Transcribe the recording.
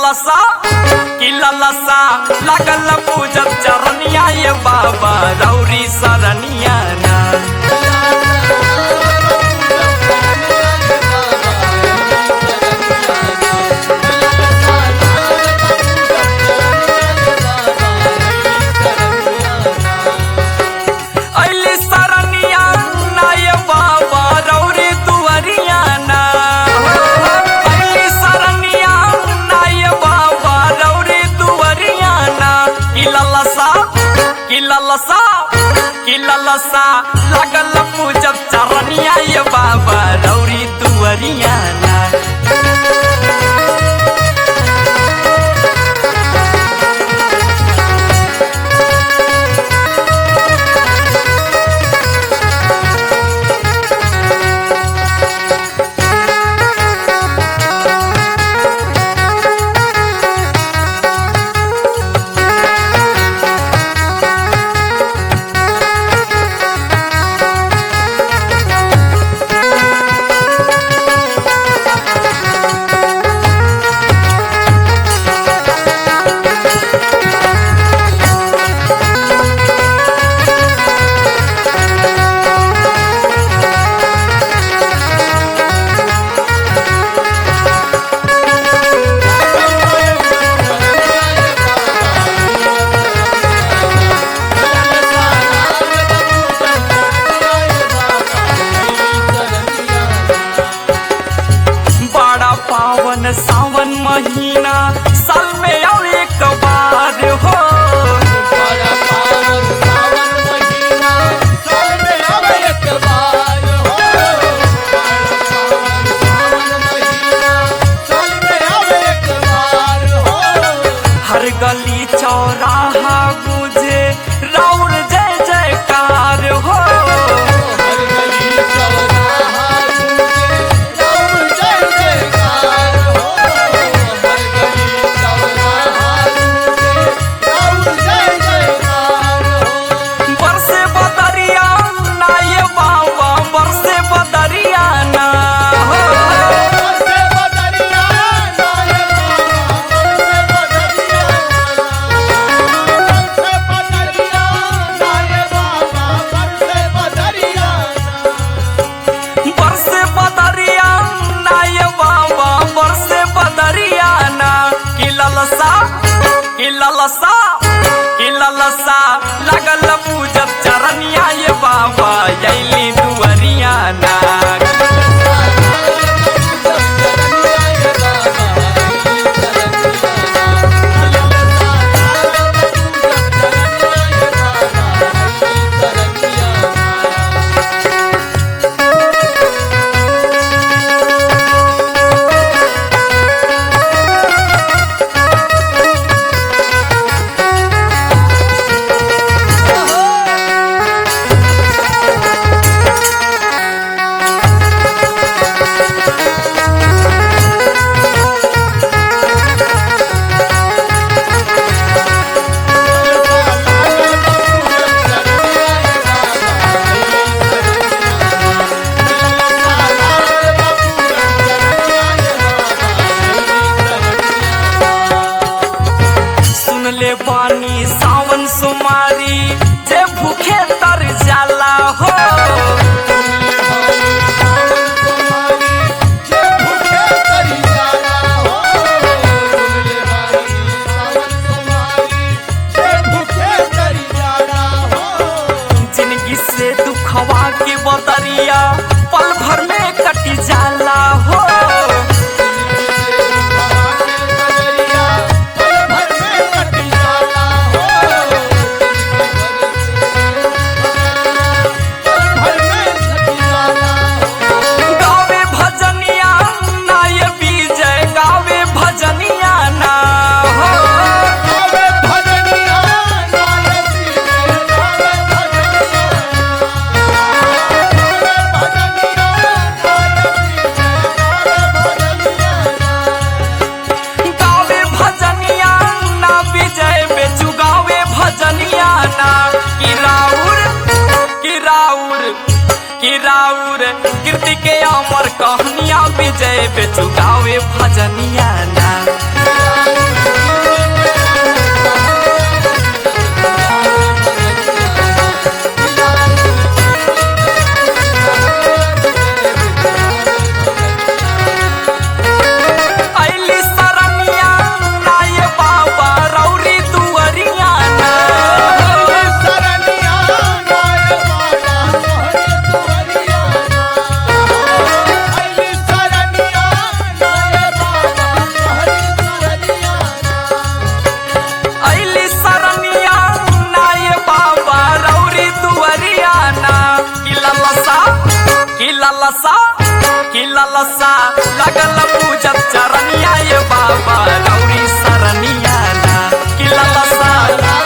ललसा कि ललसा लगल पूजत चरनिया ये बाबा रौरी सरनिया ना अली सरनिया ना ये बाबा रौरी दुअरिया ना अली सरनिया ना ये बाबा रौरी दुअरिया ना कि ललसा कि ललसा कि ललसा लगल पूजब चरनिया ये बाबा रौरी दुअरिया ना बड़ा पावन सावन महीना साल में और एक बार हो बड़ा पावन सावन महीना साल में अब एक बार हो बड़ा पावन सावन महीना साल में अब एक बार हो हर गली चौराहा गुजे राउर जय जयकार हो हर गली चौराहा गूंजे राम जय जयकार हो हर गली चौराहा गूंजे राम जय जयकार हो बरसे बदरिया ना ये बाबा बरसे बदरिया ना हो बरसे बदरिया नाये बाबा बरसे बदरिया बरसे बदरिया बरसे बदरिया ना ये बाबा बरसे बदरिया ना कि ललसा कि ललसा कि ललसा लगल पूजब चरनिया ये बाबा यैली दुअरिया ना सुन ले पानी सावन सुमारी जे भूखे तर जाला हो जिंदगी से दुखवा के बदरिया पल भर में कट जाला हो गावे भजनिया ना ये विजय गावे भजनिया ना हो गावे भजनिया ना विजय बेचू गावे भजनिया ना कि राउर कि राउर कि राउर कीर्ति के अमर कहनिया विजय बेचू गावे भजनिया ना ललसा कि ललसा लगल पूजत चरनिया ये बाबा गौरी सरनिया ना कि ललसा